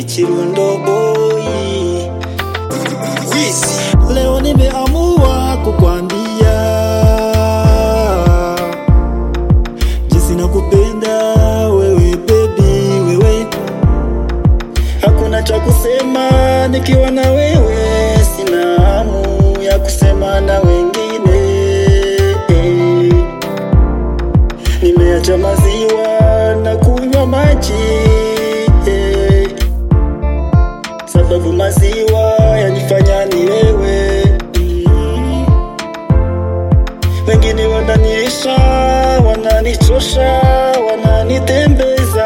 ni Kirundo boy Wizi. Leo nimeamua kukwambia jinsi nakupenda wewe baby, wewe hakuna cha kusema nikiwa na wewe, sina hamu ya kusema na wengine. Nimeacha maziwa na kunywa maji sababu maziwa yanifanya nilewe. Mm. Wengine wananiisha, wananichosha, wananitembeza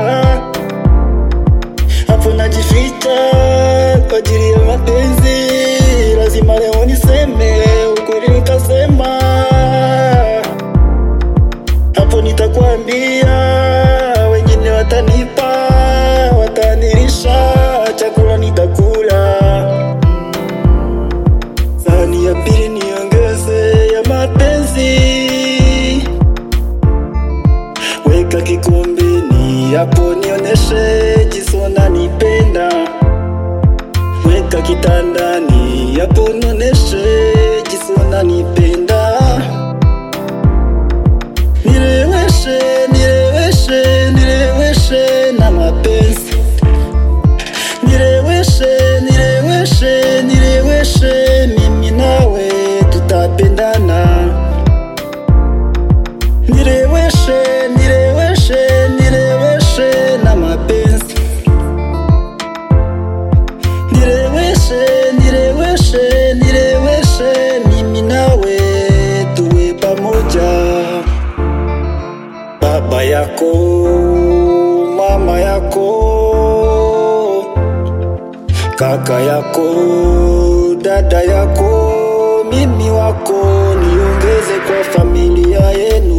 hapo najificha kwa ajili ya mapenzi. Lazima leo niseme ukweli, nitasema hapo, nitakwambia wengine watanipa, watanilisha chakula, nitakula. Sahani ya pili niongeze ya mapenzi, weka kikombeni hapo, nioneshe jinsi unanipenda. Weka kitandani hapo, nioneshe jinsi unanipenda. Nileweshe, nileweshe, nileweshe na mapenzi. Nileweshe, nileweshe, nileweshe, mimi nawe tutapendana. Nileweshe, nileweshe, nileweshe na mapenzi. Nileweshe, nileweshe, nileweshe, mimi nawe tuwe pamoja. Baba yako, mama yako, kaka yako, dada yako, mimi wako, niongeze kwa familia yenu.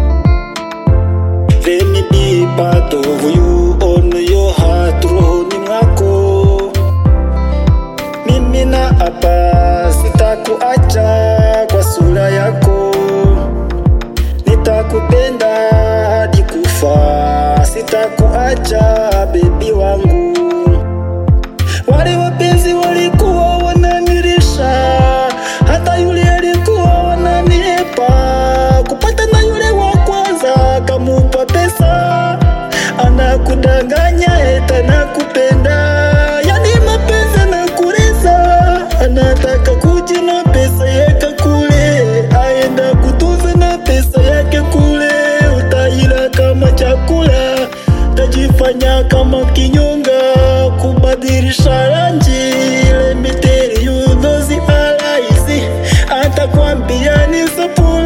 Let me be part of you on your heart, rohoni mwako. Mimi na hapa sitakuacha kwa sura yako, nitakupenda hadi kufa, sitakuacha bebi wangu. Wale wapenzi walikuwa wananilisha, hata yule alikuwa wananiepa. Kupata na yule wa kwanza kamupa pesa, anakudanganya eta nakupenda. Yani mapenzi anakuliza, anataka kuji na pesa yake kule, aenda kutunza na pesa yake kule, utaila kama chakula, tajifanya kama kinyonga, kubadilisha rangi. Let me tell you those are lies, atakwambia ni sapula